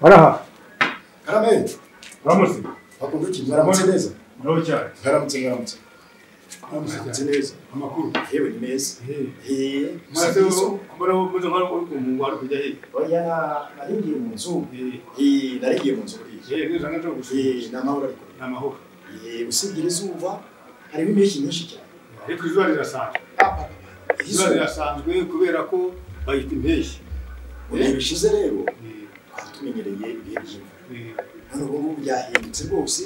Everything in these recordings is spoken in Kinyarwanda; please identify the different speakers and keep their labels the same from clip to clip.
Speaker 1: baraha
Speaker 2: karame
Speaker 3: uramutse
Speaker 2: bakunduki mwaramutse neza
Speaker 3: muraho cyane
Speaker 2: mwaramutse mwaramutse mwaramutse neza
Speaker 3: amakuru
Speaker 2: yewe ni meza
Speaker 3: eee
Speaker 2: eee
Speaker 3: maze muraho muze nka umuntu wari kujya he
Speaker 2: oya naringiye mu nzu
Speaker 3: eee
Speaker 2: eee naringiye mu nzu buriya
Speaker 3: eee neza ntabwo gusubiza
Speaker 2: eee ni amahoro ariko
Speaker 3: ni amahoro
Speaker 2: eee usibye izuba hariho impeshyi nyinshi cyane
Speaker 3: ariko izuba rirasanzwe izuba
Speaker 2: izuba
Speaker 3: rirasanzwe kubera ko bayita impeshyi
Speaker 2: mu bihe bishize rero
Speaker 3: Eee,
Speaker 2: twari tumenyereye ibihe by'imvura
Speaker 3: eee.
Speaker 2: none ubu ngubu byahindutse rwose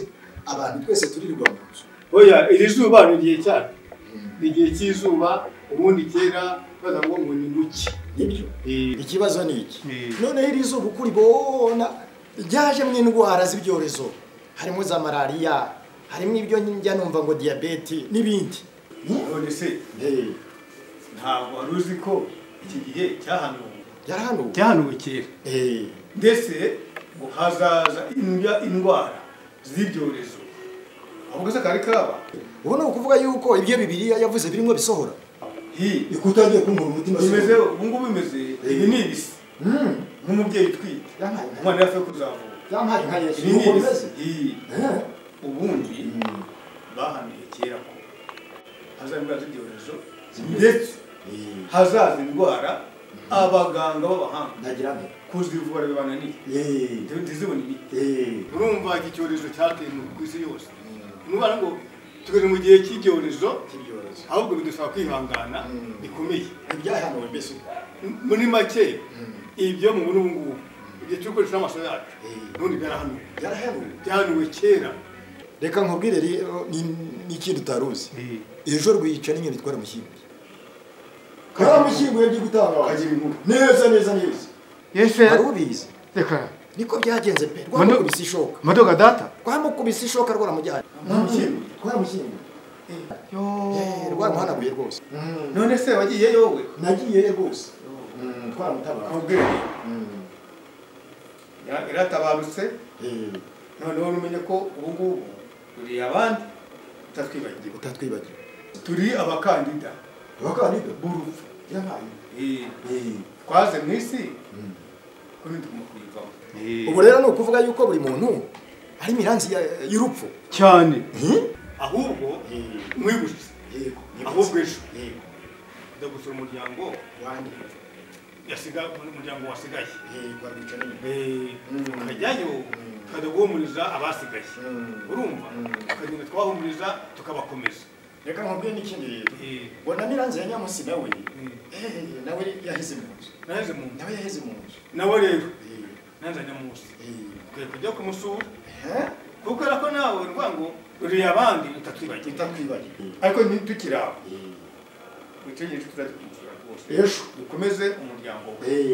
Speaker 2: abantu twese turirirwa mu nzu
Speaker 3: oya iri zuba ni igihe cyaryo ni igihe cy'izuba ubundi kera baza ngo ngo ni muke
Speaker 2: nibyo
Speaker 3: Eee,
Speaker 2: ikibazo ni iki
Speaker 3: eee.
Speaker 2: noneho iri zuba uko uribona ryajemo indwara z'ibyorezo harimo za malariya harimo ibyo njya numva ngo diyabete n'ibindi
Speaker 3: none se ntabwo wari uzi ko iki gihe cyahanuwe
Speaker 2: yarahanuwe
Speaker 3: cyahanuwe kera
Speaker 2: Eh,
Speaker 3: ndetse ngo hazaza indya indwara z'ibyorezo ahubwo se kari kaba
Speaker 2: ubu ni ukuvuga yuko ibyo bibiriya yavuze birimo bisohora
Speaker 3: hi
Speaker 2: ikutangiye kunkura umutima
Speaker 3: bimeze ubu ngubu bimeze ibi ni ibisi
Speaker 2: Mm,
Speaker 3: nk'umubyeyi utwite
Speaker 2: yampaye nka-
Speaker 3: umwana yafe kuzavuka
Speaker 2: yampaye nka yesu
Speaker 3: ibi ni
Speaker 2: nuko
Speaker 3: ibisi
Speaker 2: bimeze
Speaker 3: hi
Speaker 2: Eh,
Speaker 3: ubundi
Speaker 2: mm,
Speaker 3: bahanuye kera ko hazaza indwara z'ibyorezo ndetse
Speaker 2: eh,
Speaker 3: hazaza indwara abaganga b'abahanga
Speaker 2: ndagira nti
Speaker 3: kuzivura bibananiye
Speaker 2: eh,
Speaker 3: ntizibone imiti
Speaker 2: eh,
Speaker 3: urumva iki cyorezo cyateye mu isi yose nubaha ngo tugeze mu gihe cy'ibyorezo
Speaker 2: ibyorezo
Speaker 3: ahubwo bidusaba kwihangana
Speaker 2: Mm.
Speaker 3: bikomeye
Speaker 2: ibyahanuwe mbese
Speaker 3: M- muri make
Speaker 2: Mm,
Speaker 3: ibyo mu buno ngubu igihe turi gukoresha amaso yacu
Speaker 2: eh,
Speaker 3: n'ubundi byarahanuwe
Speaker 2: yarahanuwe
Speaker 3: byahanuwe kera
Speaker 2: reka nkubwire rero ni- n'ikindi utari uzi ejo rwica n'inyoni itwara amashyingo kariya mashyingo yagiye gutanga
Speaker 3: Kagira inkuru.
Speaker 2: neza neza neza
Speaker 3: yese
Speaker 2: wari ubizi
Speaker 3: reka
Speaker 2: niko byagenze pe
Speaker 3: Manu-
Speaker 2: rwamukubise ishoka
Speaker 3: madoga data
Speaker 2: rwamukubise ishoka rwaramujyanye
Speaker 3: Rwamushyinguye?
Speaker 2: rwamushyingo rwaramuhanaguye rwose
Speaker 3: none se wagiyeyo wowe
Speaker 2: nagiyeyo rwose Mm, twaramutabara
Speaker 3: nkubwire
Speaker 2: Mm,
Speaker 3: ya- iratabarutse
Speaker 2: eh,
Speaker 3: noneho numenye ko ubu ngubu turi abandi tutatwibagiwe
Speaker 2: utatwibagiwe
Speaker 3: turi abakandida
Speaker 2: abakandida
Speaker 3: b'urupfu
Speaker 2: yabaye
Speaker 3: Eh,
Speaker 2: Eh,
Speaker 3: twaze mu isi
Speaker 2: mm.
Speaker 3: ko ntitugomba kuyivamo
Speaker 2: ubu rero ni ukuvuga yuko buri muntu ari imiranzi ya- y'urupfu
Speaker 3: cyane
Speaker 2: Hmm?
Speaker 3: ahubwo
Speaker 2: Eh,
Speaker 3: mwibutse
Speaker 2: yego, nibutse.
Speaker 3: ahubwo ejo
Speaker 2: Yego,
Speaker 3: ujya gusura umuryango
Speaker 2: wanjye.
Speaker 3: yasiga umuryango wasigaye
Speaker 2: Yego, abica n'inyoni. Mm.
Speaker 3: tukajyayo
Speaker 2: Mm.
Speaker 3: tukajya guhumuriza abasigaye
Speaker 2: Mm.
Speaker 3: urumva
Speaker 2: Mm.
Speaker 3: tukagenda twahumuriza tukabakomeza
Speaker 2: reka nkubwire n'ikindi
Speaker 3: Eh,
Speaker 2: bona miranzi ya nyamusi nawe
Speaker 3: Mm.
Speaker 2: eh, nawe yaheze mu nzu
Speaker 3: naje mu nda
Speaker 2: nawe yaheze mu nzu
Speaker 3: nawe rero
Speaker 2: Eh,
Speaker 3: nanzanye munsi
Speaker 2: eh.
Speaker 3: ukwiye kujya kumusura
Speaker 2: Eh?
Speaker 3: kuko ko nawe urwa ngo uriye abandi utatwibagiwe
Speaker 2: utatwibagiwe
Speaker 3: ariko ntitukiri aho
Speaker 2: Eh,
Speaker 3: witegereje turadukurikira rwose
Speaker 2: ejo
Speaker 3: dukomeze umuryango we
Speaker 2: Eh,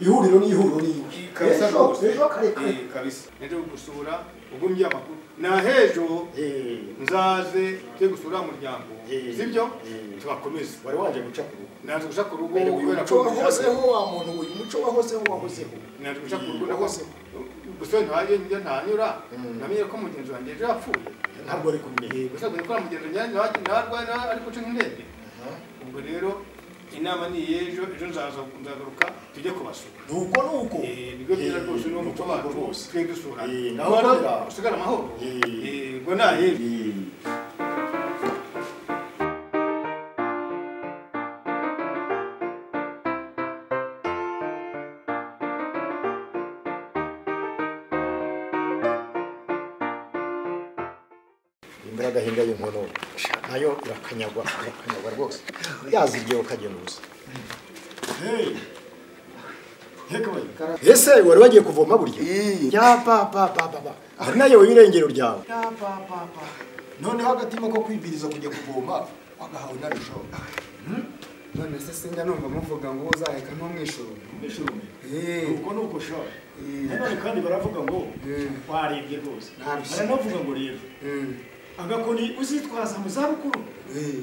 Speaker 2: ihuriro ni ihuriro ni
Speaker 3: kabisa
Speaker 2: Ejo,
Speaker 3: rwose
Speaker 2: ejo karekare
Speaker 3: Eh, kabisa nje gusura ugumye amakuru nahejo
Speaker 2: Eh,
Speaker 3: nzaze tujye gusura umuryango
Speaker 2: Eh.
Speaker 3: sibyo
Speaker 2: Eh.
Speaker 3: tubakomeze
Speaker 2: wari waje guca ku rugo
Speaker 3: naje guca ku rugo
Speaker 2: uyu
Speaker 3: kubera
Speaker 2: muco
Speaker 3: ko
Speaker 2: wahozeho wa muntu uyu muco wahozeho wahozeho
Speaker 3: naje guca ku rugo
Speaker 2: Wahozeho.
Speaker 3: nahoze gusa ntaje njya ntanyura
Speaker 2: Mm.
Speaker 3: namenye ko mugenzi wanjye ejo yapfuye
Speaker 2: ntabwo ari kumenya
Speaker 3: gusa kugira ko mugenzi wanjye ntarwara ariko uca nk'indege ubwo rero inama ni iyejo ejo nzaza nzagaruka tujye kubasura
Speaker 2: nuko nuko
Speaker 3: Eh, ibigo byiza rwose ni umuco wacu
Speaker 2: rwose
Speaker 3: twe dusura
Speaker 2: Eh,
Speaker 3: naho
Speaker 2: naho-
Speaker 3: usigara amahoro
Speaker 2: Eh.
Speaker 3: Eh, ubwo naye
Speaker 2: Eh. imvura agahinda y'inkono nayo irakanyagwa irakanyagwa rwose yazirye ukagenda ubusa ese wari wagiye kuvoma burya ya papa papa ari nayo w'irengero ryawe ya papa noneho agatima ko kwibiriza kujya kuvoma wagahawe narushaho
Speaker 4: none se sinjya numva muvuga ngo uzaheka ntumwishurume
Speaker 2: nuko nuko shora nanone kandi baravuga ngo warembye rwose
Speaker 4: Ntarushye.
Speaker 2: baranavuga ngo rero agakoni uzitwaza mu zabukuru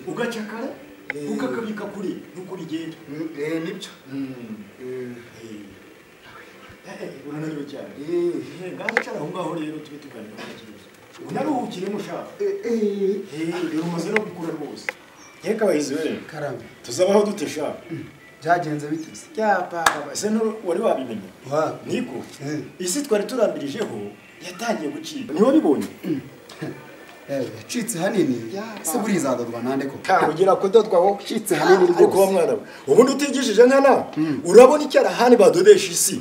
Speaker 2: ugaca kare ukakabika kuri nuko bigenda
Speaker 4: nibyo
Speaker 2: urananiwe cyane ngaho icara aho ngaho rero tube tuganira ku kibazo unaruhukire mushaka rero umaze no gukura rwose reka bahizi we
Speaker 4: karame
Speaker 2: tuzabaho dute shaka
Speaker 4: byagenze bite se
Speaker 2: yababa se nturi wari wabimenye
Speaker 4: wa
Speaker 2: niko
Speaker 4: Eh.
Speaker 2: isi twari turambirijeho yatangiye gucika niba bibonye
Speaker 4: eh yacitse hanini
Speaker 2: Ya,
Speaker 4: se buriya izadorwa nande ko
Speaker 2: kangugira kudodwa wowe
Speaker 4: Ucitse hanini rwose.
Speaker 2: ariko wa mwana we ubundi utigishije nkana urabona icyarahani badodesha isi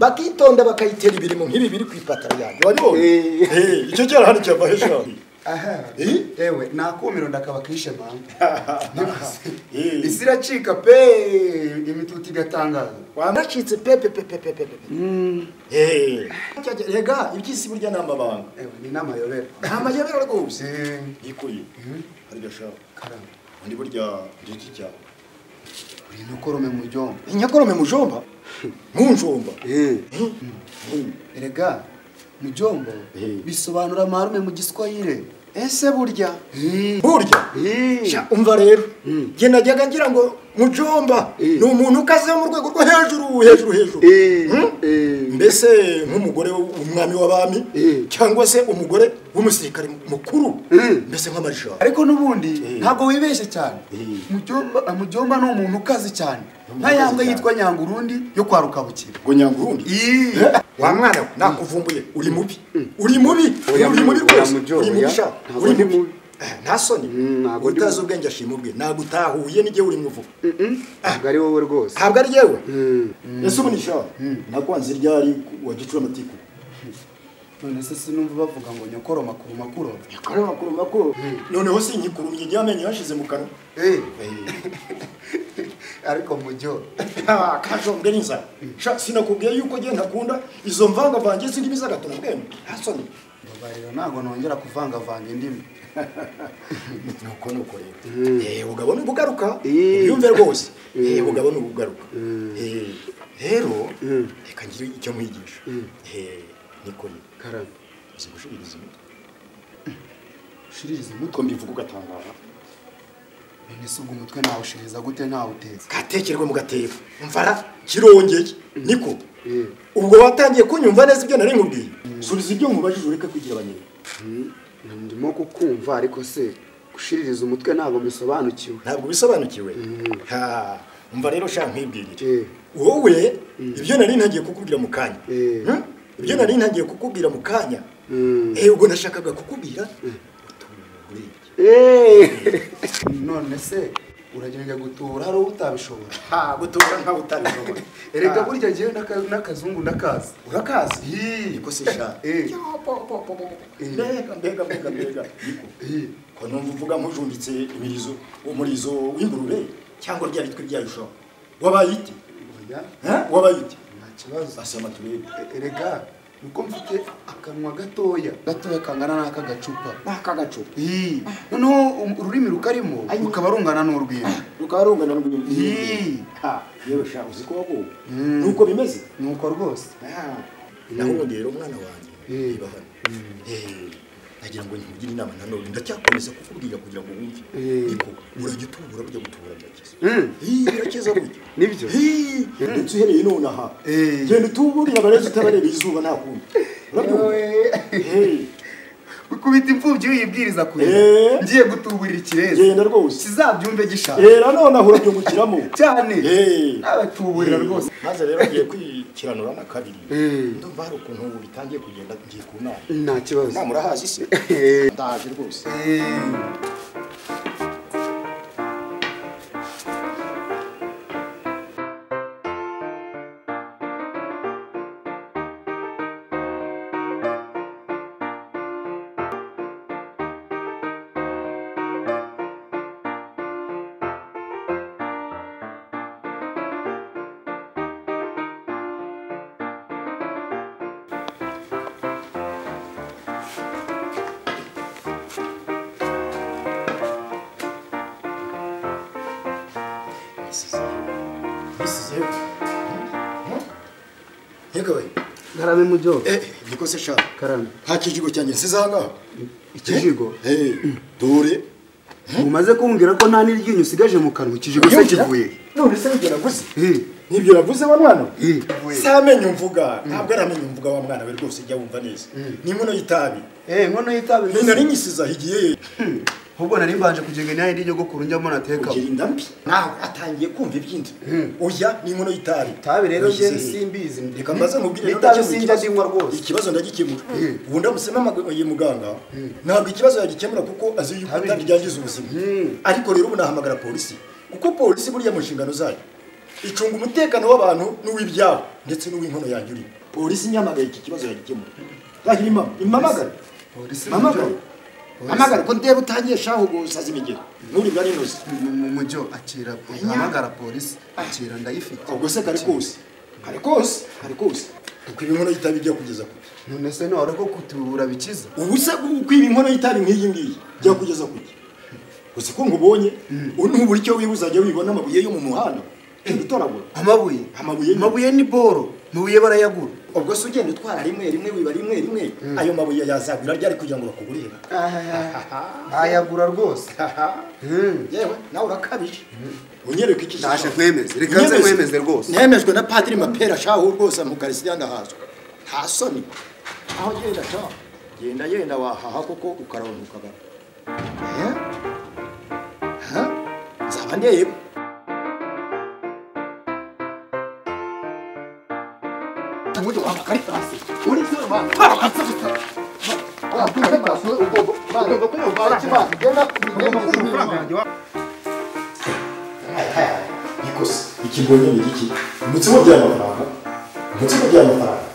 Speaker 2: bakitonda bakayitera ibirimo nk'ibi biri ku ipatara yanjye wabibonye
Speaker 4: Eh.
Speaker 2: Eh, icyo cyarahani cyava hejuru
Speaker 4: aha
Speaker 2: Eh?
Speaker 4: yewe nakumiro ndakaba kishe mama
Speaker 2: Eh.
Speaker 4: isi iracika pe imitutu igatangaza
Speaker 2: wanacitse pepe pepe pepe pepe Eh. rega iby'isi burya ni amabanga
Speaker 4: ewe ni n'amayobera
Speaker 2: ni amayobera rwose
Speaker 4: Eh,
Speaker 2: nikuye
Speaker 4: Mhm.
Speaker 2: hari gashaka
Speaker 4: karame
Speaker 2: undi burya ngiki cyawe
Speaker 4: uri intokorome mu ryombo
Speaker 2: inyakorome mujomba nkunjomba
Speaker 4: erega mu ryombo
Speaker 2: Eh.
Speaker 4: bisobanura marume mu giswahire
Speaker 2: ese burya
Speaker 4: Eh.
Speaker 2: burya
Speaker 4: Eh.
Speaker 2: Sha, umva rero njye najyaga ngira ngo mujomba
Speaker 4: Eh.
Speaker 2: ni umuntu ukazeho mu rwego rwo hejuru hejuru hejuru
Speaker 4: Eh,
Speaker 2: Hmm?
Speaker 4: eh.
Speaker 2: mbese nk'umugore w'umwami w'abami
Speaker 4: Eh.
Speaker 2: cyangwa se umugore w'umusirikare mukuru
Speaker 4: Eh.
Speaker 2: mbese nk'amajana
Speaker 4: ariko n'ubundi
Speaker 2: Eh.
Speaker 4: ntabwo wibeshye cyane
Speaker 2: Eh.
Speaker 4: Mujyomba- ah, mujyomba ni umuntu ukaze cyane
Speaker 2: umuntu
Speaker 4: nka
Speaker 2: ukaze
Speaker 4: yambwe
Speaker 2: cyane.
Speaker 4: yitwa nyangurundu yo kwa rukabukira
Speaker 2: ngo nyangurundi wa mwana we nakuvumbuye uri mubi uri mubi
Speaker 4: Oya,
Speaker 2: uri mubi
Speaker 4: oya,
Speaker 2: rwose
Speaker 4: mujyo,
Speaker 2: uri mubi
Speaker 4: oya.
Speaker 2: sha
Speaker 4: Ntabwo
Speaker 2: uri
Speaker 4: ndi
Speaker 2: mubi
Speaker 4: mubi.
Speaker 2: Eh, nta soni
Speaker 4: Mm, ntabwo ndi
Speaker 2: utazi
Speaker 4: mubi.
Speaker 2: ubwenge ashima ubwe ntabwo utahuye n'igihe uri muvuga
Speaker 4: ntabwo ari wowe rwose
Speaker 2: ntabwo ari yewe
Speaker 4: Mm.
Speaker 2: ese ubu ni sha nakwanze ryari wa gicura amatiku
Speaker 4: none se sinumva bavuga ngo nyokoro makuru makuru
Speaker 2: yakora makuru makuru noneho sinyikurumye igihe amenyo yashize mu kanwa
Speaker 4: ariko mujyo
Speaker 2: Ah, kajombwe n'inzara sha sinakubwiye yuko njye ntakunda izo mvangavange z'indimi z'agatona bwema nta soni
Speaker 4: mbabarira ntabwo nongera kuvangavanga indimi
Speaker 2: nuko nuko rero Eh, ubugabo ni ubugaruka
Speaker 4: Eh.
Speaker 2: ubyumve rwose Eh, ubugabo ni ubugaruka Eh, rero
Speaker 4: Mm.
Speaker 2: reka ngire icyo nkwigisha Eh, niko ni
Speaker 4: karame
Speaker 2: uzi gushiririza umutwe
Speaker 4: ushiririza umutwe
Speaker 2: ko mbivuga ugatangara
Speaker 4: none se ubwo umutwe nawushiririza gute ntawutetse
Speaker 2: gatekerwe mu gatebo mvara kirongeye niko
Speaker 4: Eh.
Speaker 2: ubwo watangiye kunyumva neza ibyo nari nkubwiye subiza ibyo nkubajije ureke kugira abanyina
Speaker 4: ndimo kukumva ariko se gushiririza umutwe ntabwo bisobanukiwe
Speaker 2: ntabwo bisobanukiwe
Speaker 4: Mm.
Speaker 2: Ha, umva rero ushaka nkwibwirire
Speaker 4: Eh.
Speaker 2: wowe ibyo nari ntagiye kukubwira mu kanya
Speaker 4: Eh.
Speaker 2: Hmm? ibyo nari ntagiye kukubwira mu kanya
Speaker 4: Mm.
Speaker 2: Eh, ubwo nashakaga kukubwira utuntu nk'urebye.
Speaker 4: none se uragenda gutura hari uwo utabishobora
Speaker 2: ha gutura nkawe utabishobora
Speaker 4: erega
Speaker 2: Ha,
Speaker 4: burya ngewe n'aka- n'akazungu ndakazi
Speaker 2: urakazi
Speaker 4: Hi.
Speaker 2: niko se sha
Speaker 4: Eh.
Speaker 2: Ya, po, po, po, po, po.
Speaker 4: Eh.
Speaker 2: mbega mbega mbega mbega Niko.
Speaker 4: Hi.
Speaker 2: ko numva uvuga nkujumbitse imirizo umurizo w'ingurube cyangwa rya bitwe rya yushaho wabaye iti
Speaker 4: oya
Speaker 2: Ha? wabaye iti
Speaker 4: nta kibazo
Speaker 2: basema turebe
Speaker 4: E- erega nuko mfite akanwa gatoya gatoya kangana n'aka gacupa
Speaker 2: n'aka gacupa
Speaker 4: Hi. noneho um- ururimi rukarimo
Speaker 2: Ayi.
Speaker 4: rukaba rungana n'urwina
Speaker 2: rukaba rungana n'urw'indi
Speaker 4: Yee.
Speaker 2: ha yewe sha uzi ko waguwe
Speaker 4: Mm.
Speaker 2: nuko bimeze
Speaker 4: nuko rwose
Speaker 2: naho ubundi rero umwana wanjye
Speaker 4: Mm.
Speaker 2: niba hano eh, nagira ngo nkugire inama nanone ndacyakomeza kukubwira kugira ngo wumve
Speaker 4: Eh.
Speaker 2: niko urajya utubura burya gutubura byakiza
Speaker 4: Mm.
Speaker 2: Hii, birakeza burya
Speaker 4: Nibyo.
Speaker 2: Hii, ndetse uhereye none aha
Speaker 4: Eh.
Speaker 2: genda utuburira abarezi utabareba izuba nta kundi urabyumva Eh,
Speaker 4: ukubita imfubyi uyibwiriza kure
Speaker 2: Eh.
Speaker 4: ngiye gutuburira ikirezi
Speaker 2: genda rwose
Speaker 4: kizabyumve gishaka
Speaker 2: Eh, nanone aho urabyungukiramo
Speaker 4: cyane
Speaker 2: Eh.
Speaker 4: abatuburira rwose
Speaker 2: maze rero ngiye kwikiranura na kabiri
Speaker 4: Eh.
Speaker 2: ndumva hari ukuntu ubu bitangiye kugenda ngiye ku nama
Speaker 4: nta kibazo
Speaker 2: inama urahazi se ndahaje rwose isizeho yegabaye
Speaker 4: karame mu byobo
Speaker 2: eh niko se sha
Speaker 4: karame
Speaker 2: nta kijigo cyanjye nsize ahangaha
Speaker 4: ikijigo
Speaker 2: eh dore
Speaker 4: mumaze kumbwira ko nta n'iryinyo usigaje mu kanwa ikijigo se kivuye
Speaker 2: none se nibyo navuze
Speaker 4: Eh,
Speaker 2: nibyo navuze wa mwana we?
Speaker 4: eh.
Speaker 2: si amenyo mvuga ntabwo ari amenyo mvuga wa mwana we rwose jya wumva neza ni inkono y'itabi
Speaker 4: Eh, inkono y'itabi
Speaker 2: nari nyisize aho igiye
Speaker 4: ahubwo nari mbanje kugira inama y'igikuru njyamo nateka
Speaker 2: kugira inda mbi nawe atangiye kumva iby'inda oya n'inkono y'itabi
Speaker 4: itabi rero
Speaker 2: Uyizi.
Speaker 4: je simbizi
Speaker 2: reka mbaze mubwire rero
Speaker 4: itabi
Speaker 2: ikibazo-
Speaker 4: sinjya ndinywa rwose
Speaker 2: ikibazo ndagikemura
Speaker 4: Mm.
Speaker 2: ubu ndamusema amagambo ya muganga ntabwo ikibazo yagikemura kuko azi yuko
Speaker 4: Tabi.
Speaker 2: itari ryangiza ubuzima
Speaker 4: Mm.
Speaker 2: ariko rero ubu nahamagara polisi kuko polisi buriya mu nshingano zayo icunga umutekano w'abantu n'uw'ibyabo ndetse n'uw'inkono yanjye urimo polisi nyamagaye iki kibazo yagikemura yahira imama imamagare
Speaker 4: Polisi
Speaker 2: mamagare
Speaker 4: mu Polisi.
Speaker 2: amagare ko ndeba utangiye shaho gusaza imigero nuri bwa rinoze
Speaker 4: mujyo akira uhamagara polisi akira ndayifite
Speaker 2: ubwo se kari kose kari kose kari kose ukwiba inkono y'itabi ijya kugeza kure
Speaker 4: none se ntiwari ko kutubura bikiza
Speaker 2: ubu se ukwiba inkono y'itabi nk'iyi ngiyi ijya kugeza kure gusa ko ngubonye ubu ntubura icyo wiba uzajya wibona amabuye yo mu muhanda ugenda utoragura
Speaker 4: amabuye
Speaker 2: Amabuye ni-
Speaker 4: amabuye ni boro amabuye barayagura
Speaker 2: ubwo se ugenda utwara rimwe rimwe wiba rimwe rimwe ayo mabuye yazagura ryari kugira ngo bakugurire
Speaker 4: ayagura rwose
Speaker 2: yewe nawe urakabije unyereka iki
Speaker 4: Ndashe
Speaker 2: gishanga.
Speaker 4: nkwemeze, reka nze
Speaker 2: Unyemeze.
Speaker 4: nkwemeze rwose.
Speaker 2: nemejwe na padiri mapera shahu rwose amukarisitiya ndahazwa nta soni aho genda ta genda yenda wahaha kuko ukaronka ukagaruka nzaba ndeba uburyo wamakari hasi uri se wamakari ikose ikigonyene giki umutsima by'amafaranga umutsima by'amafaranga